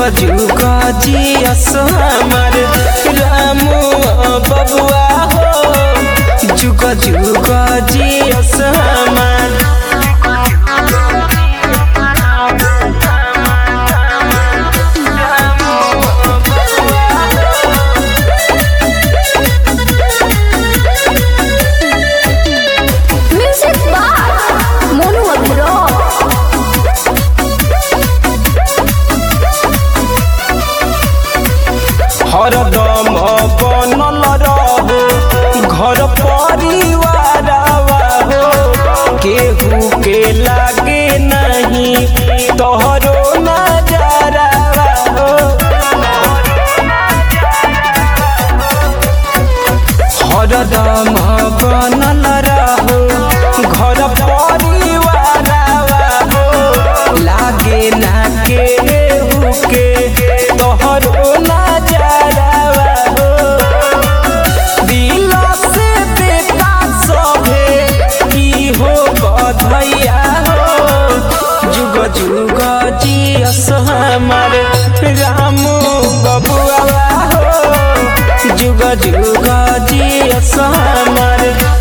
जुग जियस हमर रामू बबुआ हो जुग जुग जियस हमर Music by Monu Agro. हरदम बनल रहो घर परिवार हो केहू के लागे नहीं तोहरो नजारा हो हरदम बनल रहो घर परिवार हो लागे ना केहू के तोहरो नजारा हो दिल से बेटा सभे की हो बधैया हो जुग जुग जियस हमार राम बबुआ हो जुग जुग जियस हमार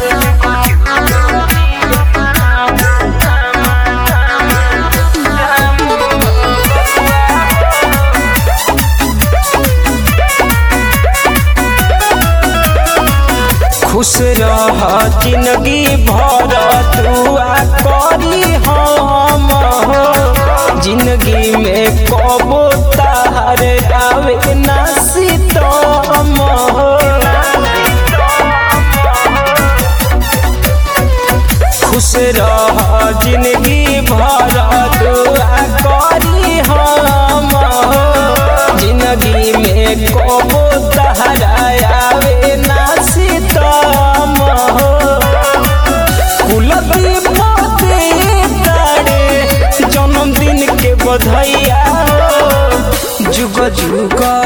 खुश रह जिंदगी भर दुआ करी हम हो जिंदगी में कबो तार आवे ना सीतम हो खुश रह जिंदगी भर दुआ करी हम हो जिंदगी में कबो तार आवे ना सीतम हो कुलदीप दे तारे जन्मदिन के बधाइया हो जुग जुग